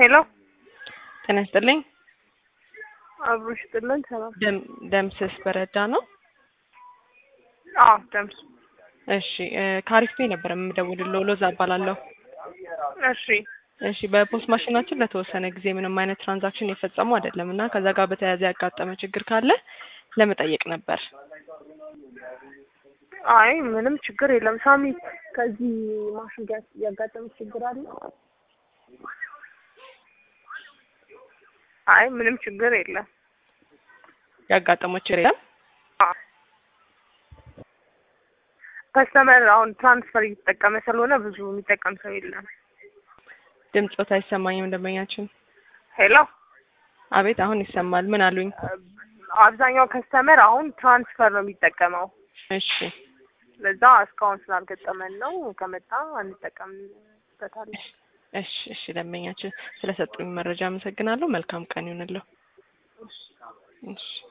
ሄሎ ጤና ይስጥልኝ። አብሮሽ ጥልን ሰላም። ደም- ደምስስ በረዳ ነው። አዎ ደምስ። እሺ እ ከአሪፍ ቤ ነበር የምደውልልዎ። ሎዛ እባላለሁ። እሺ እሺ በፖስት ማሽናችን ለተወሰነ ጊዜ ምንም አይነት ትራንዛክሽን የፈጸሙ አይደለም እና ከዛ ጋር በተያያዘ ያጋጠመ ችግር ካለ ለመጠየቅ ነበር። አይ ምንም ችግር የለም። ሳሚ ከዚህ ማሽን ጋር ያጋጠመ ችግር አለ? አይ ምንም ችግር የለም። ያጋጠመው ችግር የለም። ከስተመር አሁን ትራንስፈር እየተጠቀመ ስለሆነ ብዙ የሚጠቀም ሰው የለም። ድምፆት አይሰማኝም ደንበኛችን። ሄሎ አቤት አሁን ይሰማል። ምን አሉኝ? አብዛኛው ከስተመር አሁን ትራንስፈር ነው የሚጠቀመው። እሺ ለዛ እስካሁን ስላልገጠመን ነው። ከመጣ እንጠቀምበታለን። እሺ እሺ ደንበኛችን ስለሰጡኝ መረጃ አመሰግናለሁ። መልካም ቀን ይሁንልዎ። እሺ